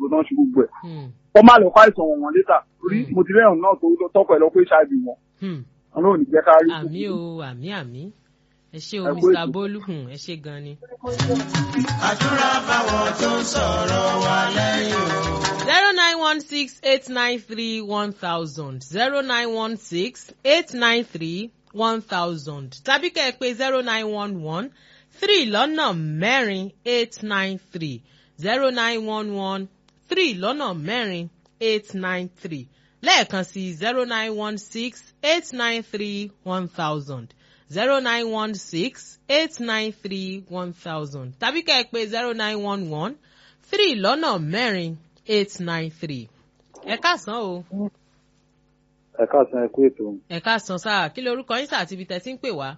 náà ṣe gbogbo ẹ̀ Hmm. wọ́n má lọ kó àìsàn wọn wọn létà torí Mm. mo ti rẹ́hùn náà tó tọ́pọ̀ ẹ̀ lọ pé hiv wọn Hmm. wọn náà ò ní jẹ́ ká rí àmì o àmì àmì ẹ ṣé o Ẹ kú mr ètò. bolu hmm, ẹ ṣé gan ni. àdúrà fáwọn tó ń sọ̀rọ̀ wa lẹ́yìn o. zero nine one six eight nine three one thousand zero nine one six eight nine three one thousand tàbí kẹ́ ẹ pé zero nine one one three lọ́nà mẹ́rin eight nine three zero nine one one three lọ́nà mẹ́rin eight nine three lẹ́ẹ̀kan sí zero nine one six eight nine three one thousand zero nine one six eight nine three one thousand tàbí kẹ́ ẹ pé zero nine one one three lọ́nà mẹ́rin eight nine three. ẹ káàsán o ẹ káàsán ẹ kú ètò ẹ káàsán sáà kí lorúkọ yín sáà tíbi tẹ́tí ń pè wá.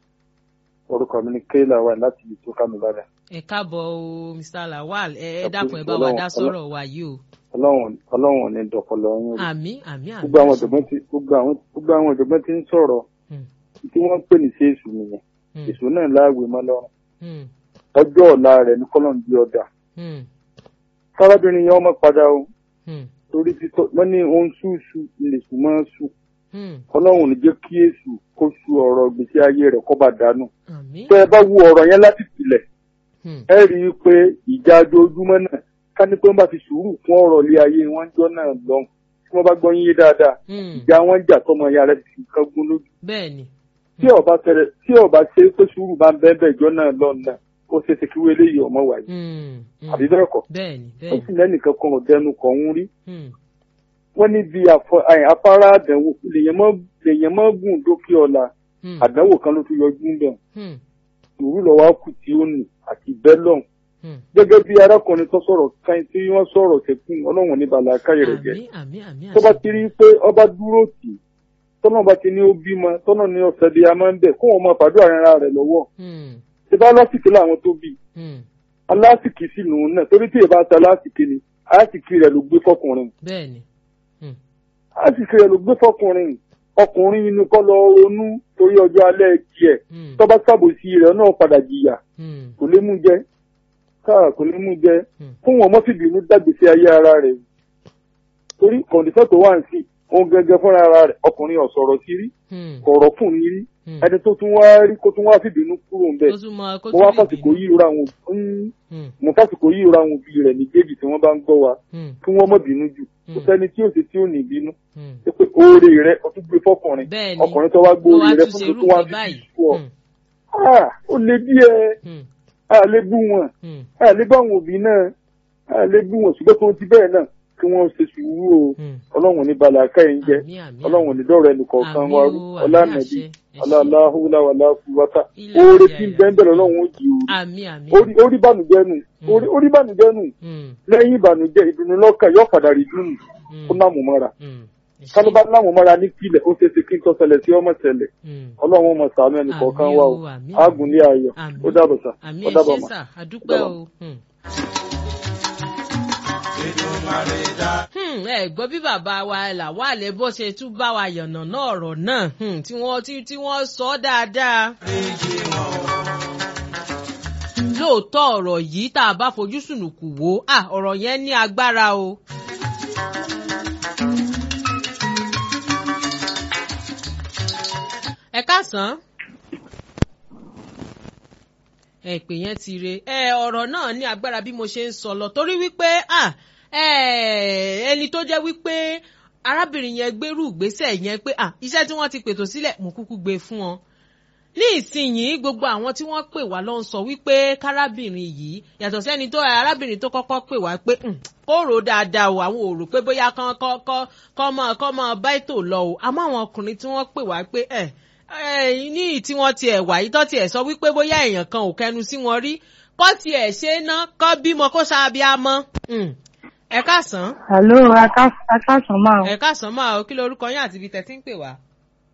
orúkọ mi ni kéèlà wà láti ibi tó ká mi lára ẹ káàbọ̀ o mr lawal ẹ ẹ Ẹ kú dákun ẹ bá wa Ọlọ́run- dá sọ̀rọ̀ wa yìí o. ọlọ́run ọlọ́run ò ní dọ̀pọ̀lọ yín rú. àmì àmì àmì. gbogbo àwọn ọ̀jọ̀gbọ́n ti gbogbo àwọn gbogbo àwọn ọ̀jọ̀gbọ́n ti ń sọ̀rọ̀ Hmm, tí wọ́n ń pè ní sí èṣù nìyẹn hmm, èṣù náà láàwé mọ́ lọ́rùn hmm, ọjọ́ ọ̀la rẹ̀ ní kọ́lọ̀ ń di ọ̀dà hmm, sárábìnrin yẹn ọmọ padà o hmm, torí títọ́ wọ́n ní ohun ṣùṣù ilé ṣù máa ń ṣù hmm. ọlọ́run ò ní jẹ́ kí èṣù kó ṣù ọ̀rọ̀ gbèsè ayé rẹ̀ kọ́ bá dànù àmì. tẹ́ ẹ bá wo ọ̀rọ̀ yẹn láti pilẹ̀ Hmm, ẹ rí i pé ìjà ojoojúmọ́ náà ká ní pé wọ́n bá fi sùúrù fún ọ̀rọ̀ ilé ayé wọn jọ náà lọ tí wọ́n bá gbọ́ yín yé dáadáa hmm. ìjà wọn jà tọmọ ìyá rẹ̀ ti kan gún lójú bẹ́ẹ̀ni. tí ọba tẹrẹ tí ọba ṣe pé sùúrù bá ń bẹ́ẹ̀ bẹ́ẹ̀ jọ náà lọ náà ó ṣe ṣe kí wọ́n eléyìí ọmọ wáyé Hmm, hmm. àbí bẹ́ẹ̀ kọ́ bẹ́ẹ̀ni ó bẹ́ẹ̀ni. sì lẹ́nìkan kan ọ̀dẹnu kan ń rí Hmm, wọ́n ní bí afọ- àyìn afárá àdánwò lèèyàn mọ́ lèèyàn mọ́ gùn dókè ọ̀la hmm, àdánwò kan ló tún yọjú ń bẹ̀ hmm, sùúrù lọ́wọ́ á kù tí ó nì àti bẹ́lọ̀n hmm. gẹ́gẹ́ bí arákùnrin tó sọ̀rọ̀ káyìn tí wọ́n sọ̀rọ̀ tẹ̀kùn ọlọ́run ní balà káyọ̀ rẹ̀ jẹ́ àmì àmì àmì tó bá àṣẹ. ti rí i pé ọba dúró tì í tọ́nà bá ti ní ó bímọ tọ́nà ní ọ̀sẹ̀ bí a máa ń bẹ̀ kó wọn máa fàdúrà ara rẹ̀ lọ́wọ́ Hmm, ṣe bá lásìkò làwọn tó bí hmm. alásìkò sí lòun náà torí tí èèbá ta lásìkò ni alásìkò rẹ̀ ló gbé fọkùnrin bẹ́ẹ̀ni. Hmm, alásìkò rẹ̀ ló gbé fọkùnrin ọkùnrin inú kọ́ lọ ronú torí ọjọ́ alẹ́ tiẹ̀ hmm, tọ́ba sábòsí rẹ̀ náà padà jìyà hmm, kò lè mú jẹ káà kò lè mú jẹ hmm. fún wọn mọ́fìbínú dàgbèsè ayé ara rẹ̀ torí kọ̀ǹdíṣọ́ tó wà ń sí òun gẹ́gẹ́ fúnra ara rẹ̀ ọkùnrin ọ̀sọ̀rọ̀ sí rí Hmm, kọ̀rọ̀ fún ní rí hmm. ẹni tó tún wá rí kó tún wá fìbínú kúrò ń bẹ̀ Kó tún mọ- kó mo tún wá lè fàsìkò bínú. yìí ra àwọn òbí Hmm, mo fàsìkò yìí ra àwọn òbí rẹ̀ ní déjì tí wọ́n bá ń gbọ́ wa hmm, kí wọ́n mọ̀ bínú jù kò Hmm. sẹ́ni tí ò sí tí ò ní bínú hmm. ṣé pé oore rẹ̀ ó tún gbé fọkùnrin bẹ́ẹ̀ni. ọkùnrin tó wá gbé Ó oore wá rẹ̀ tún fún ṣe tó tún wá irúfẹ́ bí báyìí. fún ọ Hmm, Ah, ó lè díẹ̀ hmm, a lè bú wọn hmm, a lè bá àwọn òbí náà a lè bú wọn ṣùgbọ́n tó ti bẹ́ẹ̀ náà kí wọ́n ṣe sùúrù o hmm. ọlọ́run ní balà káyìn jẹ́ Àmì, àmì, ọlọ́run ní dọ́rọ̀ ẹnì kọ̀ọ̀kan Àmì wa o, rú àmì ọlánàbí àṣẹ, ẹ ṣé. ọláláhùlá wàláhùwátà Ilé oore ayé tí ń ayé. bẹ́ẹ̀ bẹ̀rẹ̀ ọlọ́run ó jì àmì àmì. orí orí bànújẹ́ nù orí orí bànújẹ́ nù Hmm, lẹ́yìn ìbànújẹ́ ìdùnnú lọ́kàn yóò padà rí dùnú hmm, kó láàmú mọ́ra hmm. Ẹ ṣé. kálíbá láàmú mọ́ra ní kílẹ̀ ó ṣe é ṣe kí n tó ṣẹlẹ̀ sí ọmọ ṣẹlẹ̀ Hmm. ọlọ́run ọmọ sàánú ẹnì kọ̀ọ̀kan Àmì wa o, o àmì. ágùn ní ayọ̀ Àmì. ó dàbọ̀ sà àmì ó ẹ dàbọ̀ ṣé mà. sà àdúpẹ́ o. Hmm. Hmm, ẹ gbọ́ bí bàbá wa làwálẹ̀ bó ṣe tún bá wa yànnà náà ọ̀rọ̀ náà hmm, tí wọ́n tí tí wọ́n sọ ọ́ dáadáa. lóòótọ́ ọ̀rọ̀ yìí tá a bá fojú sùnùkù wò ó ah, ọ̀rọ̀ yẹn ní agbára o. ẹ káàsán ẹ pè yẹn ti re ẹ ọ̀rọ̀ náà ní agbára bí mo ṣe ń sọ lọ torí wípé ah, ẹ, ẹni tó jẹ́ wípé arábìnrin yẹn gbérù ìgbésẹ̀ yẹn pé ah, iṣẹ́ tí wọ́n ti pètò sílẹ̀ mo kúkú gbé fún wọn ní ìsinyìí gbogbo àwọn tí wọ́n pè wá ló ń sọ wípé kárábìnrin yìí yàtọ̀ sẹ́ni tó arábìnrin tó kọ́kọ́ pè wá pé "Hmm, kó rò ó dáadáa o àwọn ò rò pé bóyá kán kọ́ kọ́ kọ́ mọ́ kọ́ mọ́ bá ètò lọ o àmọ́ àwọn ọkùnrin tí wọ́n pè wá pé ẹ̀ ẹ̀ ní tí wọ́n tiẹ̀ wà yìí tó tiẹ̀ sọ wípé bóyá èèyàn kan ò kẹnu sí wọn rí kọ́ tiẹ̀ ṣe é ná kọ́ bímọ kó ṣáàbíamọ́ ẹ káàsán Hello, akásán máa. ẹ káàsán máa o kí lorúkọ yín àti ibi tẹ́ ti ń pè wá.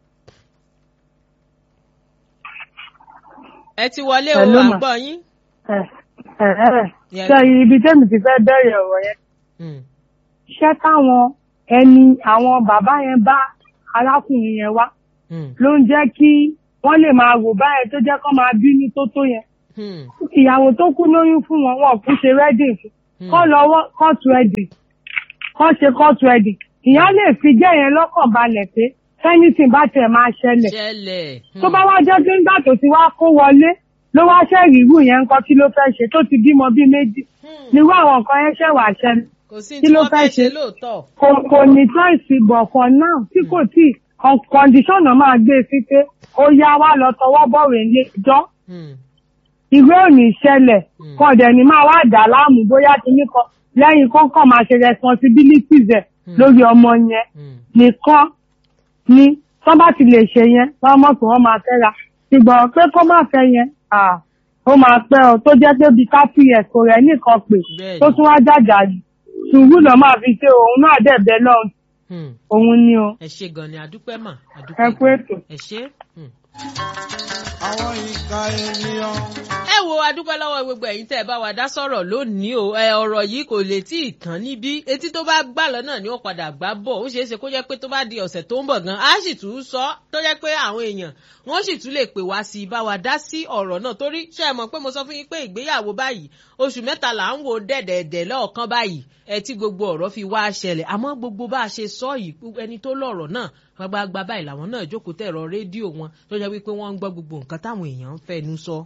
ẹ ti wọlé o Hello, à ń ma. gbọ́ yín. Ẹ ẹ ẹ Yes. ṣe ibi tẹ́mi ti fẹ́ bẹ̀rẹ̀ ọ̀rọ̀ yẹn. Hmm. Ṣé táwọn ẹni àwọn bàbá yẹn bá arákùnrin yẹn wá Hmm. ló ń jẹ́ kí wọ́n lè máa wò báyẹn tó jẹ́ kó máa bínú tó tó yẹn. Hmm. Ìyàwó tó kú lóyún fún wọn, wọn kú ṣe wedding fún. Hmm. kọ́ lọ́wọ́ court wedding kọ́ ṣe court wedding ìyá lè fi jẹ́ yẹn lọ́kàn balẹ̀ pé anything bá tiẹ̀ máa ṣẹlẹ̀ ṣẹlẹ̀. tó bá wá jẹ́ pé nígbà tó ti wá kó wọlé ló wá ṣẹ́rìí irú yẹn ńkọ́ kí ló fẹ́ ṣe tó ti bímọ bíi méjì Hmm. nírú àwọn nǹkan yẹn ṣẹ̀ wá ṣẹlẹ̀ kò sí kí tí ló wọ́n fẹ́ fẹ́ ṣe ṣe? lóòótọ́. kò kò ní choice but for now tí kò tí condition náà máa gbé sí pé ó yá wá lọ tọwọ́ bọ̀wé ilé ẹjọ́ Hmm. ìwé ò ní ṣẹlẹ̀ Hmm. kan dẹ̀ ní máa wá dà láàmú bóyá kíní kan lẹ́yìn kọ́kọ́ máa ṣe responsibilities ẹ̀ Hmm. lórí ọmọ yẹn Hmm. nìkan ni tó bá ti lè ṣe yẹn wọ́n mọ̀ pé wọ́n máa fẹ́ ra ṣùgbọ́n pé kó má fẹ́ yẹn ah, ó máa pẹ́ ọ tó jẹ́ pé bíi thirty years kò rẹ̀ nìkan pè Bẹ́ẹ̀ni. tó tún wá jàjà jù sùúrù náà máa fi ṣe òun náà dẹ̀ bẹ́ẹ̀ lọ́hùn Hmm. òun ni o ẹ ṣe gan ni àdúpẹ́ mà ẹ àdúpẹ́ kú ètò. ẹ ṣe. Hmm. àwọn ìka ènìyàn. ẹ wo adúpẹ́ lọ́wọ́ gbogbo ẹ̀yin tẹ́ ẹ bá wa dá sọ̀rọ̀ lónìí o ẹ ọ̀rọ̀ yìí kò lè tí ì tán níbí etí tó bá gbà lọ́nà ni ó padà gbá bọ̀ ó ṣeé ṣe kó jẹ́ pé tó bá di ọ̀sẹ̀ tó ń bọ̀ gan á sì tún sọ tó jẹ́ pé àwọn èèyàn wọ́n sì tún lè pè wá sí i bá wa dá sí ọ̀rọ̀ náà torí ṣe é mọ̀ pé mo sọ fún yín pé ìgbéyàwó báyìí oṣù mẹ́ta là ń wo dẹ̀dẹ̀dẹ̀ lọ́ọ̀kan báyìí ẹ tí gbogbo ọ̀rọ̀ fi wá ṣẹlẹ̀ àmọ́ gbogbo bá a ṣe sọ yìí ẹni tó lọ̀rọ̀ náà gbagbagba báyìí làwọn náà jókòó tẹ̀rọ rédíò wọn tó jẹ́ wípé wọ́n ń gbọ́ gbogbo nǹkan táwọn èèyàn ń fẹnu sọ.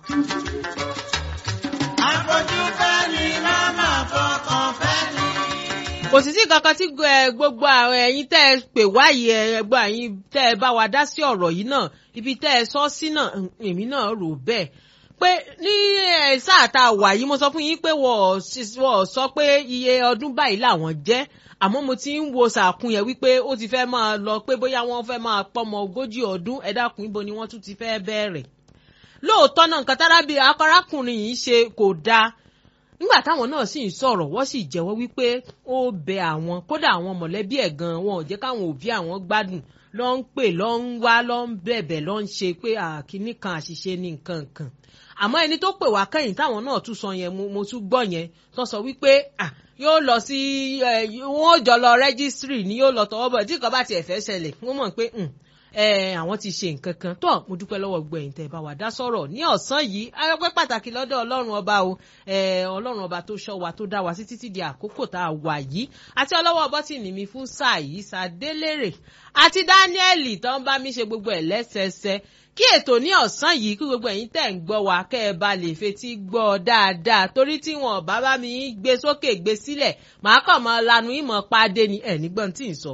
àfojú fẹ́ ni màmá fọkàn fẹ́ ni. kò sì sí kankan tí ẹ, gbogbo àwọn ẹ̀yin tẹ́ ẹ pè wáyé ẹ ẹgbọ́n ẹ̀yin tẹ́ ẹ bá wa dá sí ọ̀rọ̀ yìí náà ibi tẹ́ ẹ sọ sí náà mm, èmi náà rò bẹ́ẹ̀ pé ní ẹ, sáà tá a wà yìí mo sọ fún yín pé wọ́n ò sí- wọ́n ò sọ pé iye ọdún báyìí làwọn jẹ́ àmọ́ mo ti ń wo sàkún yẹn wípé ó ti fẹ́ máa lọ pé bóyá wọ́n fẹ́ máa pọ́mọ ogójì ọdún ẹ dákun ibo ni wọ́n tún ti fẹ́ bẹ̀rẹ̀ lóòótọ́ náà nǹkan tárábì akọrákùnrin yìí ṣe kò dáa nígbà táwọn náà sì ń sọ̀rọ̀ wọ́n sì jẹ́wọ́ wípé ó bẹ àwọn kódà àwọn mọ̀lẹ́bí ẹ̀ gan wọn ò jẹ́ káwọn òbí àwọn gbádùn lọ ń pè lọ ń wá lọ ń bẹ̀bẹ̀ lọ ń ṣe pé àkíní kan àṣìṣe ní nǹkan kan àmọ́ ẹni tó pè wá kẹ́yìn táwọn náà tún sọ yẹn mo mo tún gbọ́ yẹn tó sọ wípé ah, yóò lọ sí ẹ, wọn ò jọ lọ rẹ́gísírì ni yóò lọ tọwọ́ bọ̀ tí nǹkan bá tiẹ̀ fẹ́ ṣẹlẹ̀ wọ́n mọ̀ pé "Hmm, ẹ àwọn ti ṣe nǹkan kan tó mo dúpẹ́ lọ́wọ́ gbogbo ẹ̀yin tẹ́ ẹ bá wa dá sọ̀rọ̀ ní ọ̀sán yìí ayọ́pẹ́ pàtàkì lọ́dọ̀ ọlọ́run ọba o ẹ ọlọ́run ọba tó ṣọ́ wa tó dá wa sí títí di àkókò tá a wà yìí àti ọlọ́wọ́ bọ́tìnì mi fún sáà yìí sàdélérè àti dáníẹ́lì tó ń bá mi ṣe gbogbo ẹ̀ lẹ́sẹẹsẹ kí ètò ní ọ̀sán yìí kí gbogbo ẹ̀yin tẹ̀ ń gbọ́ wa kẹ́ ẹ bá lè fetí gbọ́ ọ dáadáa torí tí wọn bá bá mi gbé sókè gbé sílẹ̀ màá kàn máa lanu ìmọ̀ pàdé ni ẹ̀ nígbọ́n tí ì sọ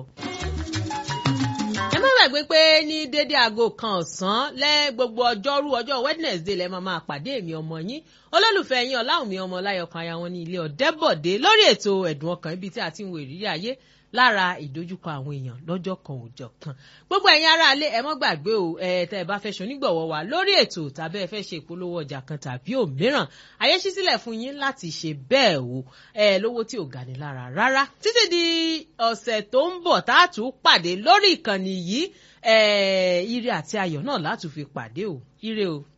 ẹ má gbàgbé pé ní dédé aago kan ọ̀sán lẹ́ gbogbo ọjọ́rú ọjọ́ wednesday lẹ́ máa máa pàdé èmi ọmọ yín olólùfẹ́ yín ọláwùmí ọmọ láyọkan aya wọn ní ilé ọ̀dẹ́bọ̀dé lórí ètò ẹ̀dùn ọkàn ibi tí a ti ń wo ìrírí ayé lára ìdojúkọ àwọn èèyàn lọ́jọ́ kan òòjọ́ kan gbogbo ẹ̀yin ará ilé ẹ má gbàgbé o ẹ tẹ́ ẹ bá fẹ́ ṣonígbọ̀wọ́ wa lórí ètò tàbí ẹ fẹ́ ṣe ìpolówó ọjà kan tàbí òmíràn ayé ṣí sílẹ̀ fún yín láti ṣe bẹ́ẹ̀ o ẹ lówó tí ò ga ni lára rárá títí di ọ̀sẹ̀ tó ń bọ̀ tá a tún pàdé lórí ìkànnì yìí ẹ ire àti ayọ̀ náà látún fi pàdé o ire o.